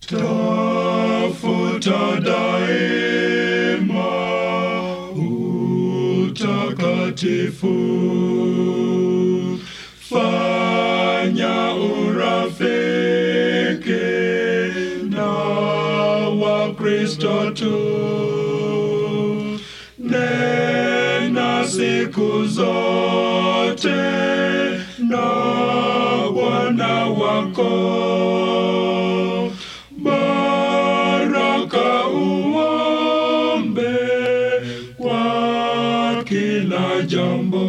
tafuta daima utakatifu, fanya urafiki na Wakristo tu, nena siku zote na Bwana wako baraka uombe kwa kila jambo,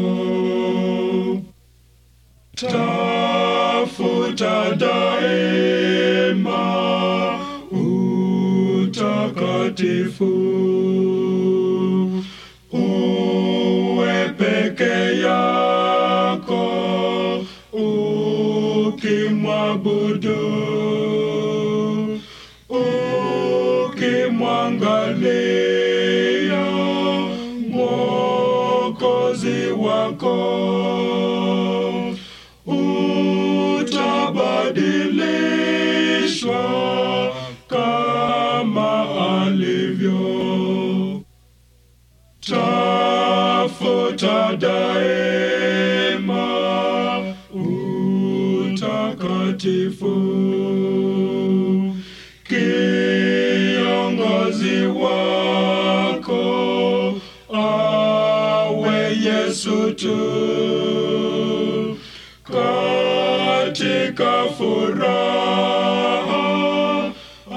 tafuta daima utakatifu, uwe peke yako ukimwabudu ukimwangalia Mwokozi wako, utabadilishwa kama alivyo. Tafuta daima utakatifu kiongozi wako awe Yesu tu katika furaha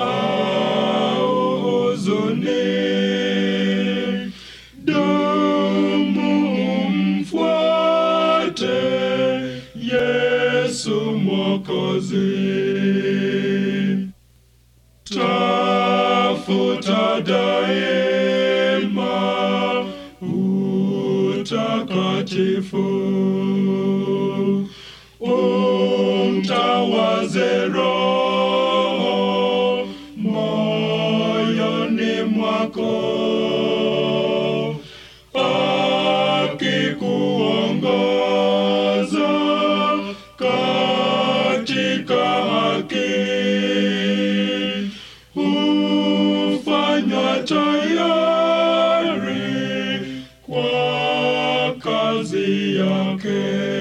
au huzuni, dumu mfuate Yesu Mwokozi. Tafuta daima utakatifu, umtawaze Roho moyoni mwako, akikuongoza katika haki hufanywa tayari kwa kazi yake.